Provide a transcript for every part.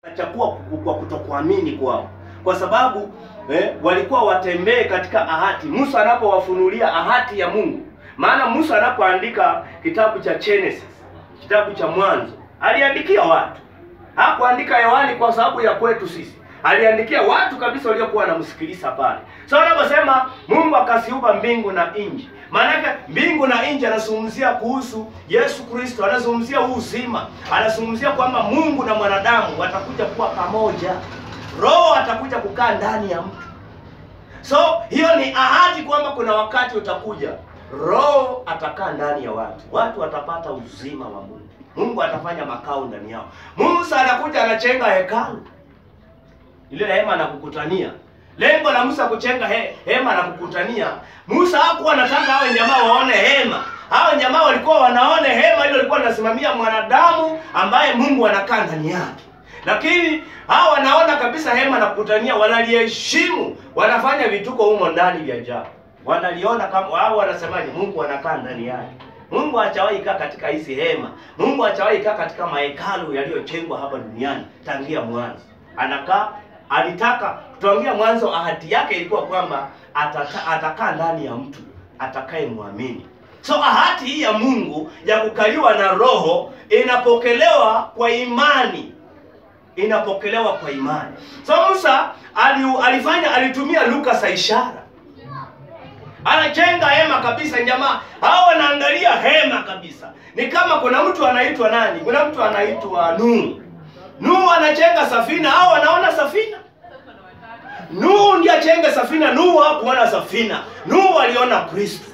chakua kwa kutokuamini kwao, kwa sababu eh, walikuwa watembee katika ahadi. Musa anapowafunulia ahadi ya Mungu, maana Musa anapoandika kitabu cha Genesis, kitabu cha Mwanzo, aliandikia watu, hakuandika hewani kwa sababu ya kwetu sisi aliandikia watu kabisa waliokuwa wanamsikiliza pale. So anaposema Mungu akasiumba mbingu na nchi, maanake mbingu na nchi anazungumzia kuhusu Yesu Kristo, anazungumzia huu uzima, anazungumzia kwamba Mungu na mwanadamu watakuja kuwa pamoja, Roho atakuja kukaa ndani ya mtu. So hiyo ni ahadi kwamba kuna wakati utakuja, Roho atakaa ndani ya watu, watu watapata uzima wa Mungu, Mungu atafanya makao ndani yao. Musa anakuja anachenga hekalu ile hema na kukutania. Lengo la Musa kuchenga he, hema na kukutania, Musa hakuwa anataka hao jamaa waone hema. Hao jamaa walikuwa wanaone hema hilo lilikuwa linasimamia mwanadamu ambaye Mungu anakaa ndani yake, lakini hao wanaona kabisa hema na kukutania, wanaliheshimu, wanafanya vituko humo ndani vya ajabu, wanaliona kama hao wanasemaje, Mungu anakaa ndani yake. Mungu hajawahi kaa katika hizi hema. Mungu hajawahi kaa katika mahekalu yaliyojengwa hapa duniani tangia mwanzo. Anakaa alitaka tuangia mwanzo, ahadi yake ilikuwa kwamba atata, atakaa ndani ya mtu atakaye muamini. So ahadi hii ya Mungu ya kukaliwa na Roho inapokelewa kwa imani, inapokelewa kwa imani. So Musa ali, alifanya alitumia lugha za ishara, anachenga hema kabisa. Jamaa hao wanaangalia hema kabisa, ni kama kuna mtu anaitwa nani? Kuna mtu anaitwa Nuhu. Nuhu anachenga safina, hao wanaona safina. Nuhu ndiye achenga safina, Nuhu hakuona safina. Nuhu aliona Kristo.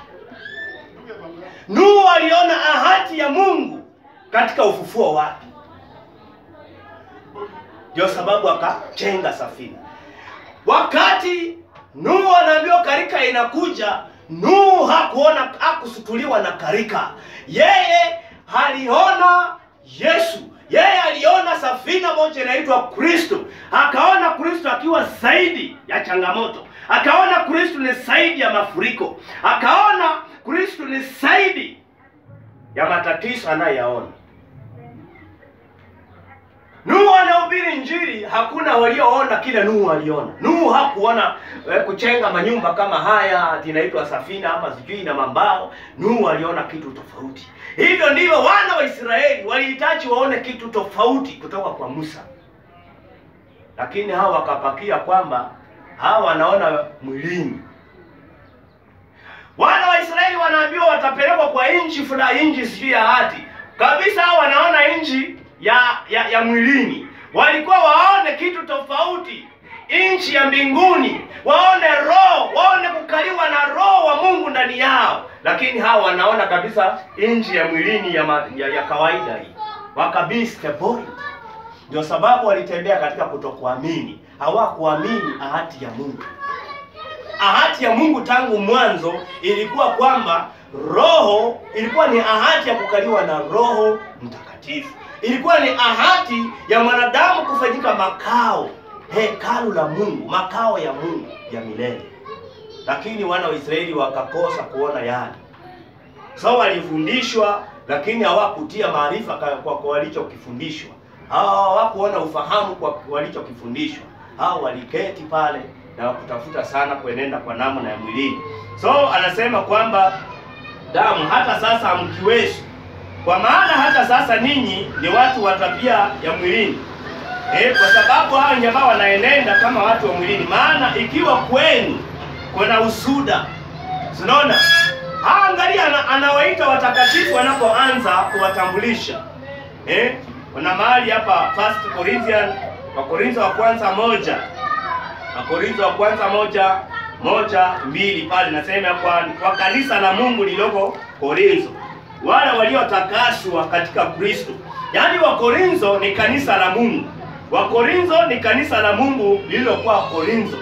Nuhu aliona ahadi ya Mungu katika ufufuo wake, ndio sababu akachenga safina. Wakati Nuhu anaambiwa karika inakuja, Nuhu hakuona, hakusutuliwa na karika. Yeye aliona Yesu yeye aliona safina moja inaitwa Kristo, akaona Kristo akiwa zaidi ya changamoto, akaona Kristo ni zaidi ya mafuriko, akaona Kristo ni zaidi ya matatizo anayoyaona. Nuhu anahubiri Injili, hakuna walioona kile Nuhu aliona. Nuhu hakuona eh, kuchenga manyumba kama haya ati inaitwa safina ama sijui na mambao. Nuhu aliona kitu tofauti. Hivyo ndivyo wana wa Israeli walihitaji waone kitu tofauti kutoka kwa Musa, lakini hawa wakapakia kwamba hawa wanaona mwilini. Wana wa Israeli wanaambiwa watapelekwa kwa nchi fulani, nchi sijui ya hati kabisa. Hawa wanaona nchi ya, ya ya mwilini, walikuwa waone kitu tofauti, nchi ya mbinguni, waone roho, waone kukaliwa na roho wa Mungu ndani yao lakini hawa wanaona kabisa nchi ya mwilini ya, ma, ya, ya kawaida hii, wakabisi the point. Ndio sababu walitembea katika kutokuamini, hawakuamini ahadi ya Mungu. Ahadi ya Mungu tangu mwanzo ilikuwa kwamba roho, ilikuwa ni ahadi ya kukaliwa na Roho Mtakatifu, ilikuwa ni ahadi ya mwanadamu kufanyika makao, hekalu la Mungu, makao ya Mungu ya milele lakini wana wa Israeli wakakosa kuona yale. So walifundishwa, lakini hawakutia maarifa kwa kwa walichokifundishwa. Hawa hawakuona ufahamu kwa walichokifundishwa. Hawa waliketi pale na wakutafuta sana kuenenda kwa namna ya mwilini. So anasema kwamba damu hata sasa hamkiwezi, kwa maana hata sasa ninyi ni watu wa tabia ya mwilini. Eh, kwa sababu hao jamaa wanaenenda kama watu wa mwilini. Maana ikiwa kwenu kuna usuda. Unaona? Angalia ana, anawaita watakatifu wanapoanza kuwatambulisha. Eh? Kuna mahali hapa First Corinthians Wakorintho wa kwanza moja. Wakorintho wa kwanza moja moja mbili pale nasema kwa, kwa kanisa la Mungu lililoko Korintho. Wale waliotakaswa katika Kristo. Yaani Wakorintho ni kanisa la Mungu. Wakorintho ni kanisa la Mungu lililokuwa Korintho.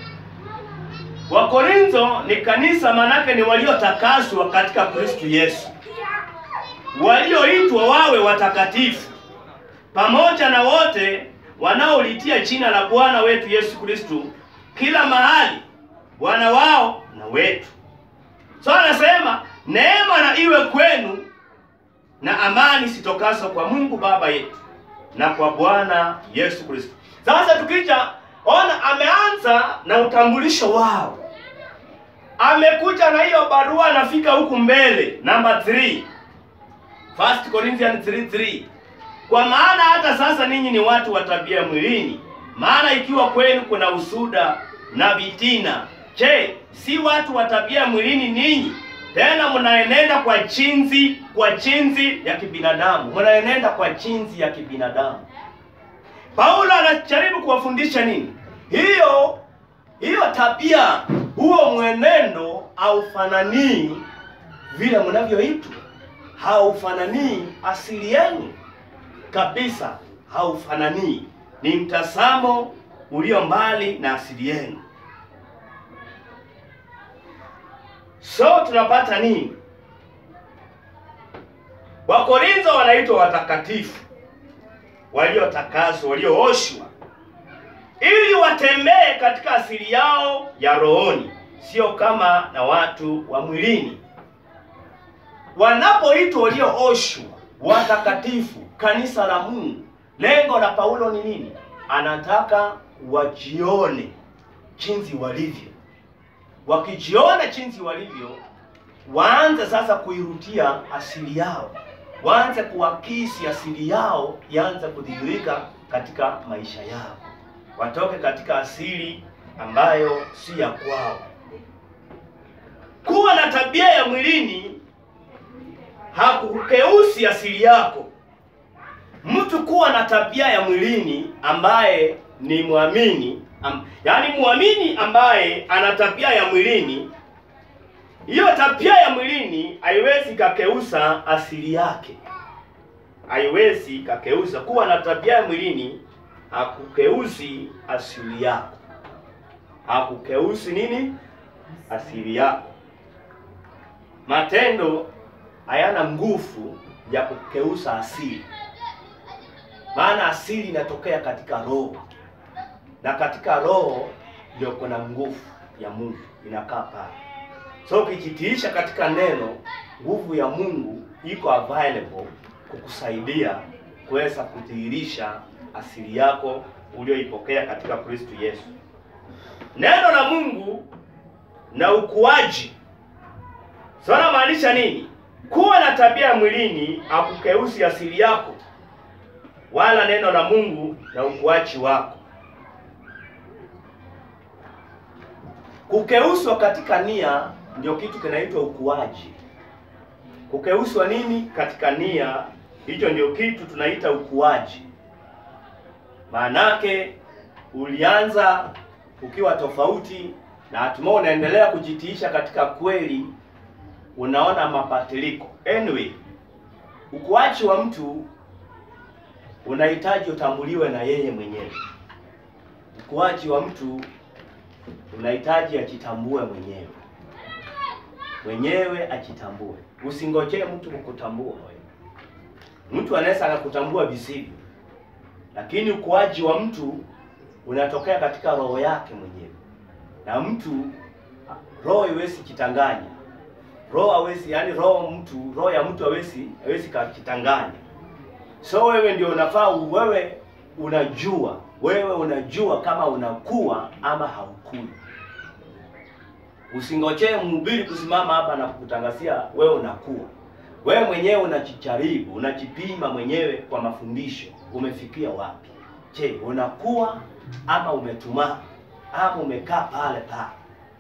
Wakorintho ni kanisa, manake ni waliotakaswa katika Kristo Yesu, walioitwa wawe watakatifu, pamoja na wote wanaolitia jina la Bwana wetu Yesu Kristo kila mahali, Bwana wao na wetu. So anasema neema na iwe kwenu na amani sitokaso kwa Mungu Baba yetu na kwa Bwana Yesu Kristo. Sasa tukija ona, ameanza na utambulisho wao, amekuja na hiyo barua, anafika huku mbele, namba 3 First Corinthians 3:3 kwa maana hata sasa ninyi ni watu wa tabia mwilini, maana ikiwa kwenu kuna usuda na vitina, je, si watu wa tabia mwilini ninyi? Tena mnaenenda kwa chinzi kwa chinzi ya kibinadamu, mnaenenda kwa chinzi ya kibinadamu. Paulo anajaribu kuwafundisha nini? Hiyo hiyo tabia, huo mwenendo haufananii vile mnavyoitwa, haufananii asili yenu kabisa, haufananii. Ni mtazamo ulio mbali na asili yenu. So tunapata nini? Wakorintho wanaitwa watakatifu, waliotakaswa, waliooshwa, ili watembee katika asili yao ya rohoni, sio kama na watu wa mwilini. Wanapoitwa waliooshwa, watakatifu, kanisa la Mungu, lengo la Paulo ni nini? Anataka wajione jinsi walivyo. Wakijiona jinsi walivyo, waanze sasa kuirudia asili yao, waanze kuakisi asili yao, ianze kudhihirika katika maisha yao, watoke katika asili ambayo si ya kwao. Kuwa na tabia ya mwilini hakukeusi asili yako. Mtu kuwa na tabia ya mwilini ambaye ni mwamini am, yaani mwamini ambaye ana tabia ya mwilini, hiyo tabia ya mwilini haiwezi kakeusa asili yake, haiwezi kakeusa. Kuwa na tabia ya mwilini hakukeusi asili yako, hakukeusi nini? Asili yako. Matendo hayana nguvu ya kukeusa asili, maana asili inatokea katika roho, na katika roho ndio kuna nguvu ya Mungu inakaa pale. So ukijitiisha katika neno, nguvu ya Mungu iko available kukusaidia kuweza kudhihirisha asili yako ulioipokea katika Kristo Yesu. Neno la Mungu na ukuaji. So namaanisha nini? Kuwa na tabia ya mwilini hakukeusi asili yako, wala neno la Mungu na ukuaji wako. Kukeuswa katika nia ndio kitu kinaitwa ukuaji. Kukeuswa nini katika nia, hicho ndio kitu tunaita ukuaji. Maanake ulianza ukiwa tofauti na hatimaye unaendelea kujitiisha katika kweli, unaona mabadiliko. Anyway, ukuaji wa mtu unahitaji utambuliwe na yeye mwenyewe. Ukuaji wa mtu unahitaji ajitambue mwenyewe, mwenyewe ajitambue. Usingojee mtu kukutambua wewe. Mtu anaweza akakutambua visivyo, lakini ukuaji wa mtu unatokea katika roho yake mwenyewe, na mtu roho haiwezi jitanganya. Roho hawezi, yani roho mtu, roho ya mtu hawezi hawezi kujitanganya. So wewe ndio unafaa, wewe unajua, wewe unajua kama unakuwa ama haukui. Usingojee mhubiri kusimama hapa na kukutangazia wewe unakuwa. Wewe mwenyewe unajijaribu, unajipima mwenyewe kwa mafundisho, umefikia wapi? Je, unakuwa ama umetumaa ama umekaa pale pale?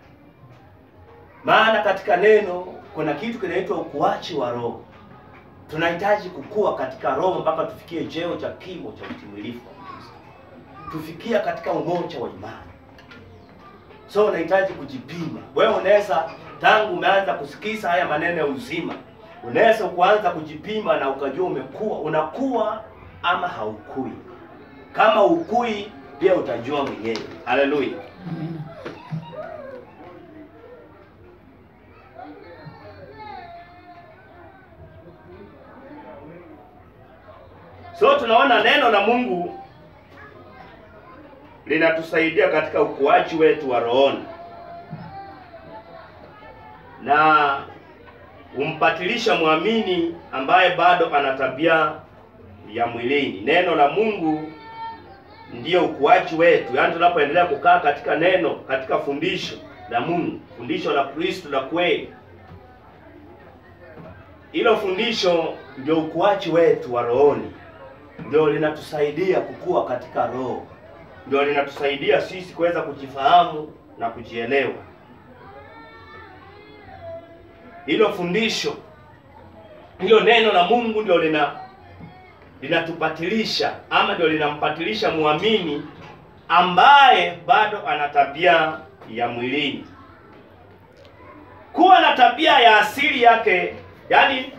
Maana katika neno kuna kitu kinaitwa ukuaji wa roho. Tunahitaji kukua katika roho mpaka tufikie cheo cha kimo cha utimilifu wa Kristo, tufikia katika umoja wa imani. So unahitaji kujipima. Wewe unaweza tangu umeanza kusikiza haya maneno ya uzima, unaweza kuanza kujipima na ukajua umekuwa, unakuwa ama haukui. Kama ukui, pia utajua mwenyewe. Haleluya! So tunaona neno la Mungu linatusaidia katika ukuaji wetu wa rohoni na umpatilisha mwamini ambaye bado ana tabia ya mwilini. Neno la Mungu ndiyo ukuaji wetu, yaani tunapoendelea kukaa katika neno, katika fundisho la Mungu, fundisho la Kristo la kweli. Hilo fundisho ndio ukuaji wetu wa rohoni, ndio linatusaidia kukua katika roho, ndio linatusaidia sisi kuweza kujifahamu na kujielewa. Hilo fundisho, hilo neno la Mungu ndio lina linatupatilisha ama ndio linampatilisha muamini ambaye bado ana tabia ya mwilini. Kuwa na tabia ya asili yake, yani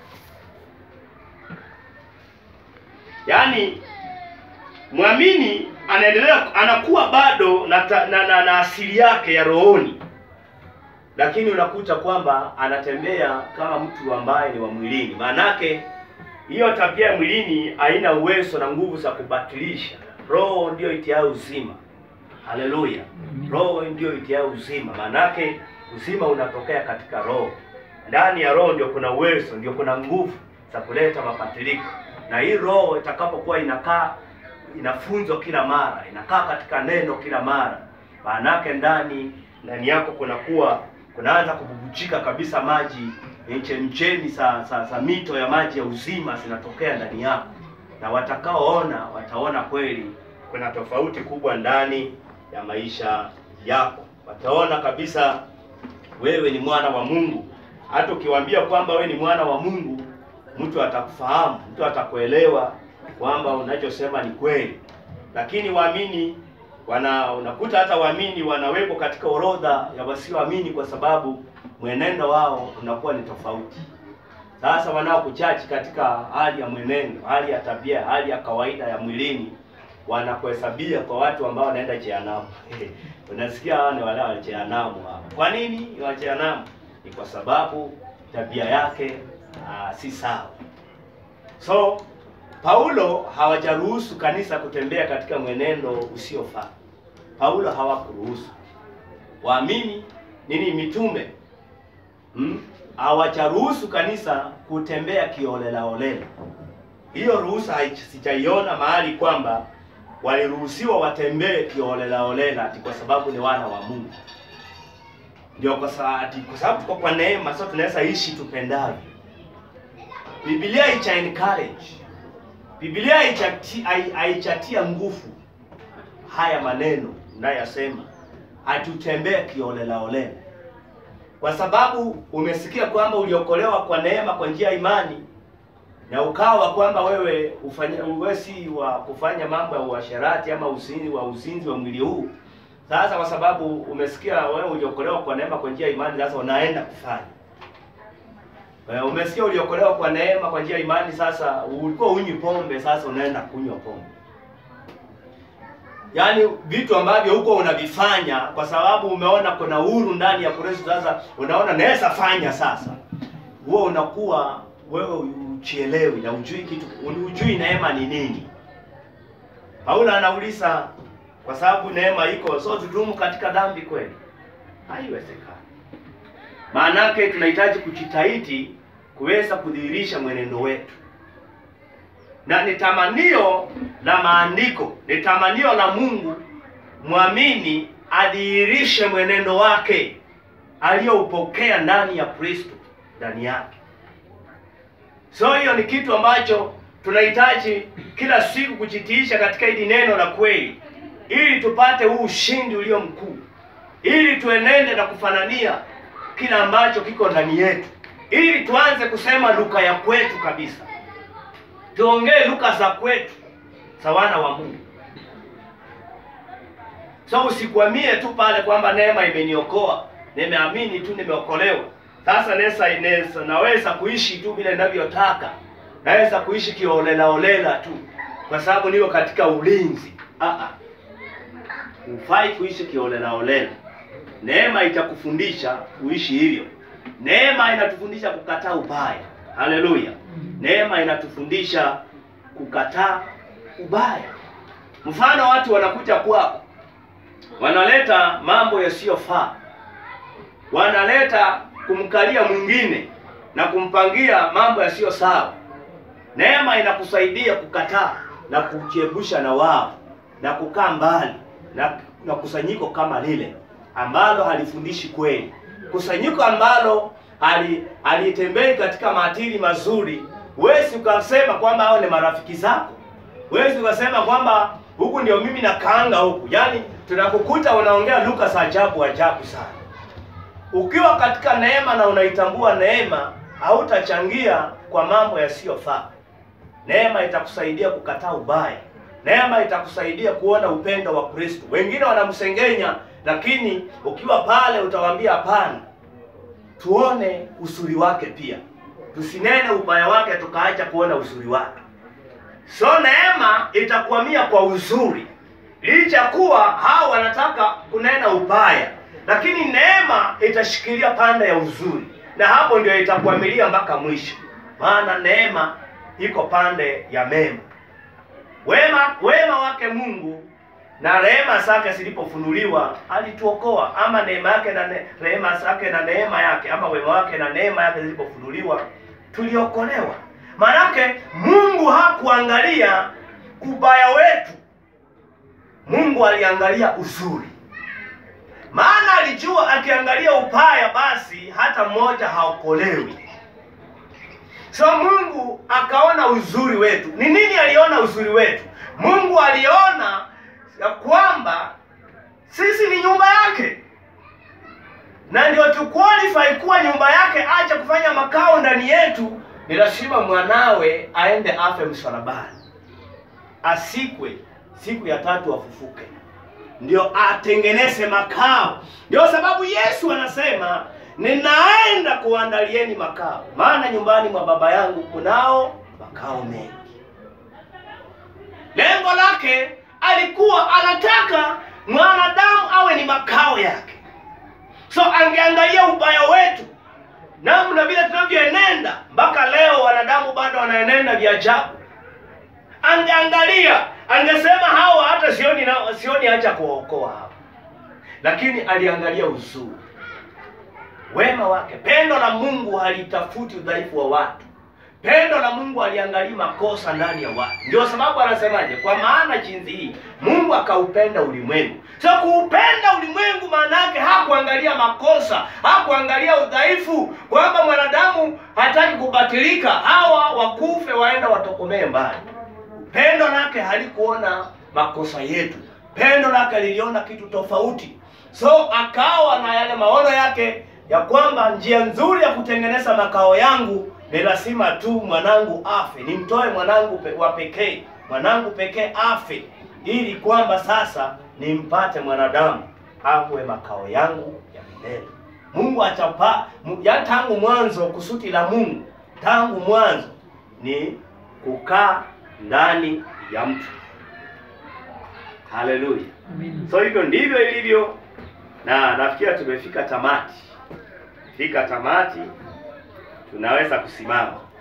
yani mwamini anaendelea anakuwa bado na, ta, na, na, na asili yake ya rohoni, lakini unakuta kwamba anatembea kama mtu ambaye ni wa mwilini. Maanake hiyo tabia ya mwilini haina uwezo na nguvu za kubatilisha. Roho ndiyo itiayo uzima. Haleluya! Roho ndiyo itiayo uzima. Maanake uzima unatokea katika roho. Ndani ya roho ndio kuna uwezo, ndio kuna nguvu za kuleta mabadiliko, na hii roho itakapokuwa inakaa inafunzwa kila mara, inakaa katika neno kila mara, maanake ndani ndani yako kunakuwa kunaanza kububujika kabisa maji chemchemi za, za, za mito ya maji ya uzima zinatokea ndani yako, na watakaoona wataona kweli kuna tofauti kubwa ndani ya maisha yako. Wataona kabisa wewe ni mwana wa Mungu. Hata ukiwaambia kwamba wewe ni mwana wa Mungu, mtu atakufahamu, mtu atakuelewa kwamba unachosema ni kweli. Lakini waamini wana unakuta hata waamini wanawekwa katika orodha ya wasioamini kwa sababu mwenendo wao unakuwa ni tofauti. Sasa wanaokuchachi katika hali ya mwenendo, hali ya tabia, hali ya kawaida ya mwilini, wanakuhesabia kwa watu ambao wanaenda jehanamu. Unasikia hao ni wale wa jehanamu hao. Kwa nini wa jehanamu? Ni kwa sababu tabia yake aa, si sawa. So Paulo hawajaruhusu kanisa kutembea katika mwenendo usiofaa. Paulo hawakuruhusu waamini nini, mitume hmm? hawajaruhusu kanisa kutembea kiolela olela. Hiyo ruhusa sijaiona mahali kwamba waliruhusiwa watembee kiolela olela ati kwa sababu ni wana wa Mungu. Ndio kwa sababu kwa sababu tuko kwa neema, sasa tunaweza ishi tupendavyo. Biblia haicha encourage Biblia haichatia nguvu haya maneno nayasema, hatutembee kiolela olela, kwa sababu umesikia kwamba uliokolewa kwa neema kwa njia ya imani, na ukawa kwamba wewe ufanya wewe si wa kufanya mambo ya uasherati ama uzinzi wa uzinzi wa mwili huu. Sasa kwa sababu umesikia wewe uliokolewa kwa neema kwa njia ya imani, sasa unaenda kufanya Umesikia uliokolewa kwa neema kwa njia ya imani, sasa ulikuwa unywi pombe, sasa unaenda kunywa pombe. Yaani vitu ambavyo huko unavifanya kwa sababu umeona kuna uhuru ndani ya Kristo, sasa unaona naweza fanya sasa. Huo unakuwa wewe uchielewi na ujui kitu, ujui neema ni nini. Paulo anauliza kwa sababu neema iko, so tudumu katika dhambi kweli? Haiwezekani. Maanake tunahitaji kujitahidi kuweza kudhihirisha mwenendo wetu, na ni tamanio la maandiko, ni tamanio la Mungu mwamini adhihirishe mwenendo wake aliyoupokea ndani ya Kristo ndani yake. So hiyo ni kitu ambacho tunahitaji kila siku kujitiisha katika hili neno la kweli, ili tupate huu ushindi ulio mkuu, ili tuenende na kufanania kila ambacho kiko ndani yetu, ili tuanze kusema luka ya kwetu kabisa, tuongee luka za kwetu za wana wa Mungu. So usikwamie tu pale kwamba neema imeniokoa, nimeamini tu, nimeokolewa. Sasa nesa inesa, naweza kuishi tu vile ninavyotaka, naweza kuishi kiolela olela tu kwa sababu niko katika ulinzi. Ah ah, hufai kuishi kiolela olela. Neema itakufundisha uishi hivyo. Neema inatufundisha kukataa ubaya. Haleluya! Neema inatufundisha kukataa ubaya. Mfano, watu wanakuja kwako, wanaleta mambo yasiyofaa, wanaleta kumkalia mwingine na kumpangia mambo yasiyo sawa. Neema inakusaidia kukataa na kujiepusha na wao na kukaa mbali na, na kusanyiko kama lile ambalo halifundishi kweli, kusanyiko ambalo hali halitembei katika maadili mazuri. Huwezi ukasema kwamba hao ni marafiki zako, huwezi ukasema kwamba huku ndio mimi nakaanga huku. Yaani tunakukuta unaongea lugha za ajabu ajabu sana. Ukiwa katika neema na unaitambua neema, hautachangia kwa mambo yasiyofaa. Neema itakusaidia kukataa ubaya. Neema itakusaidia kuona upendo wa Kristo. Wengine wanamsengenya, lakini ukiwa pale utawaambia hapana, tuone uzuri wake pia, tusinene ubaya wake tukaacha kuona uzuri wake. So neema itakwamia kwa uzuri, licha kuwa hao wanataka kunena ubaya, lakini neema itashikilia pande ya uzuri, na hapo ndio itakwamilia mpaka mwisho, maana neema iko pande ya mema. Wema wema wake Mungu na rehema zake zilipofunuliwa alituokoa, ama neema yake na ne, rehema zake na neema yake, ama wema wake na neema yake zilipofunuliwa tuliokolewa. Maanake Mungu hakuangalia ubaya wetu, Mungu aliangalia uzuri. Maana alijua akiangalia ubaya, basi hata mmoja haokolewi. So Mungu akaona uzuri wetu. Ni nini aliona uzuri wetu? Mungu aliona ya kwamba sisi ni nyumba yake, na ndio tu qualify kuwa nyumba yake, acha kufanya makao ndani yetu, ni lazima mwanawe aende afe msalabani, asikwe, siku ya tatu afufuke, ndio atengeneze makao. Ndio sababu Yesu anasema ninaenda kuandalieni makao, maana nyumbani mwa Baba yangu kunao makao mengi. Lengo lake alikuwa anataka mwanadamu awe ni makao yake. So angeangalia ubaya wetu, namna vile tunavyoenenda mpaka leo, wanadamu bado wanaenenda vya ajabu. Angeangalia, angesema hawa hata sioni na, sioni haja kuwaokoa hapa, lakini aliangalia uzuri wema wake. Pendo la Mungu halitafuti udhaifu wa watu. Pendo la Mungu aliangalia makosa ndani ya watu. Ndio sababu anasemaje? Kwa maana jinsi hii Mungu akaupenda ulimwengu. So kuupenda ulimwengu maana yake hakuangalia makosa, hakuangalia udhaifu, kwamba mwanadamu hataki kubatilika, hawa wakufe waenda watokomee mbali. Pendo lake halikuona makosa yetu, pendo lake liliona kitu tofauti. So akawa na yale maono yake ya kwamba njia nzuri ya kutengeneza makao yangu ni lazima tu mwanangu afe, nimtoe mwanangu pe, wa pekee, mwanangu pekee afe, ili kwamba sasa nimpate mwanadamu awe makao yangu ya milele. Mungu achapa ya tangu mwanzo, kusudi la Mungu tangu mwanzo ni kukaa ndani ya mtu. Haleluya! So hivyo ndivyo ilivyo, na nafikiri tumefika tamati fika tamati, tunaweza kusimama.